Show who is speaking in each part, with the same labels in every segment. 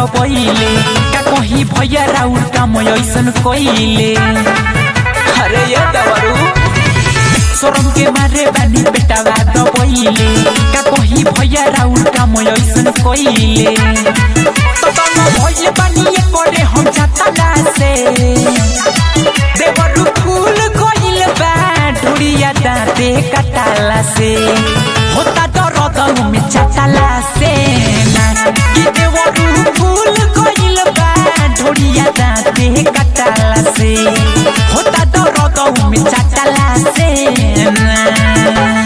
Speaker 1: दबैले का कहीं भैया राउर काम ऐसन कइले अरे ये दवरू सोरम के मारे बानी बेटावा दबैले का कहीं भैया राउर काम ऐसन कइले तो तम भइले बानी ये करे हम छाता से देवरू फूल कइल बा ढुड़िया दाँते कटाला से होता दरद में चटाला से ना कि देवरू फूल कइल बा ढुड़िया दाँते कटाला से होता दरद में चटाला से ना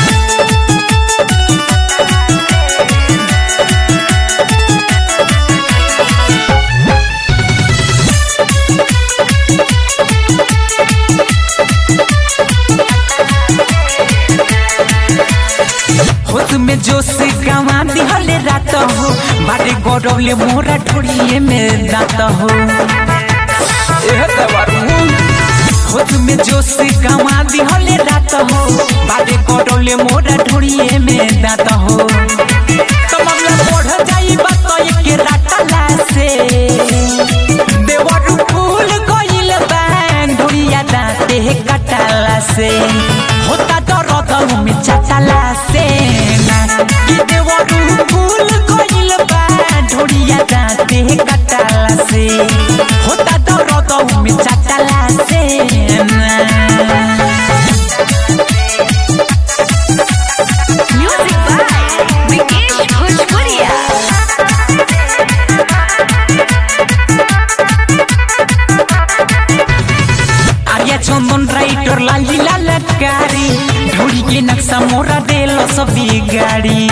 Speaker 1: होश में जोश गवा दिहले रात हो बाटे गौरवले मोरा ठोड़िए में दात हो एह दवारू होश में जोश गवा दिहले रात हो बाटे गौरवले मोरा ठोड़िए में दात हो तो मामला बढ़ जाई बात एक रातला से देवरू फूल कइल बैन ढोड़िया दाते कटाला से होता दरद में चटाला से ना कि देवरू फूल कइल बैन ढोड़िया दाते कटाला से होता दरद में चटाला से ना
Speaker 2: Music by Vikesh Bhojpuria.
Speaker 1: Arya Chandan writer लाली ललकारी ढोड़ी के नक्शा मोरा देलो सभी गाड़ी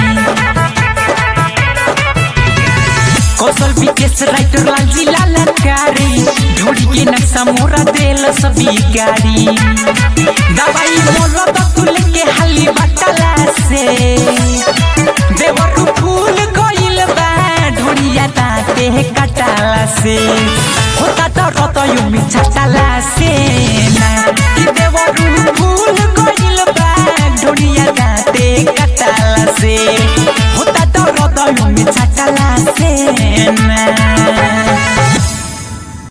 Speaker 1: कौशल विकेश राइटर लाली ललकारी ढोड़ी के नक्शा मोरा देलो सभी गाड़ी दवाई मोरा तो तुल के हाली बटला से देवरू फूल कइल बा ढोड़िया ताते कटाला से होता तो रतयु में छटाला से ना कि देवरू फूल कइल बा ढोड़िया ताते कटाला से होता तो रतयु में छटाला से ना